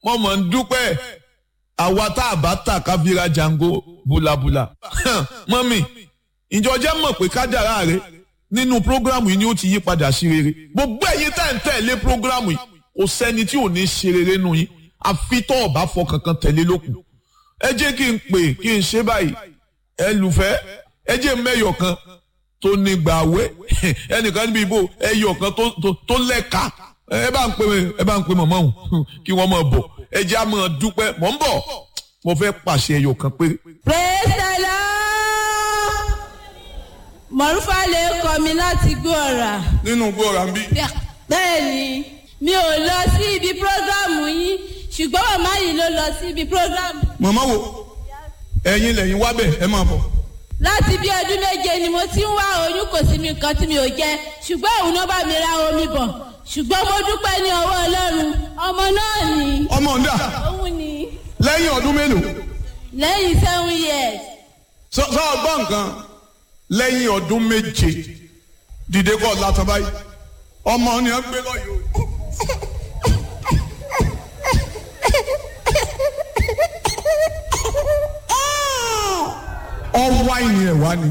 mo mọ̀ ń dúpẹ́ àwa tá a bá tà ká fi ra jango búlabúla mọ́mì ìjọjẹ́ mọ̀ pé kádàrá rẹ nínú prógrámù yìí ni ó ti yí padà sí rere gbogbo ẹ̀yin tá ń tẹ̀lé prógrámù yìí kò sẹ́ni tí ò ní ṣe rere nù yín àfi tó ọ̀bá fọkàn kan tẹ̀lé lókun ẹ jẹ́ kí n pè kí n ṣe báyìí ẹ lùfẹ́ ẹ jẹ́ mẹ́yọ̀ kan tó ní gbàwé ẹnìkan níbi ìbò ẹyọ̀ kan tó lẹ́ka ẹ bá ń pè ẹ bá ń pè mọ̀mọ́ òun kí wọ́n máa bọ̀ ẹ jẹ́ á máa dúpẹ́ mọ̀ ń bọ̀ mo fẹ́ pàṣẹ ẹyọ̀ kan péré. praise the lord mọ̀rúfà lè kọ́ mi láti gbọ́ ọ̀rà. nínú gbọ́ra ń bí. bẹ́ẹ̀ni mi ò lọ sí ibi prógrámù yín ṣùgbọ́n màmá yìí ló lọ sí ibi prógrámù. màmá wo ẹ̀yin lẹ́yìn wá bẹ̀ ẹ máa bọ̀. láti bí ọdún méje ni mo ti ń wá oyún kò sí mi nǹkan tí mi ò jẹ ṣùgbọ́n òun náà bá mi ra omi bọ̀ ṣùgbọ́n mo dúpẹ́ ní ọwọ́ ọlọ́run ọmọ náà ni. ọmọ ọ̀dà òun ni lẹ́yìn ọdún mélòó. lẹ́yìn seven years. sọ sọ ọgbọ́n nǹkan lẹ́yìn ọdún méje dìde kọ́ látọ̀ báyìí ọmọ ni wọ́n gbé lọ́yọ̀ ọwọ́ àìní ẹ̀ wá ni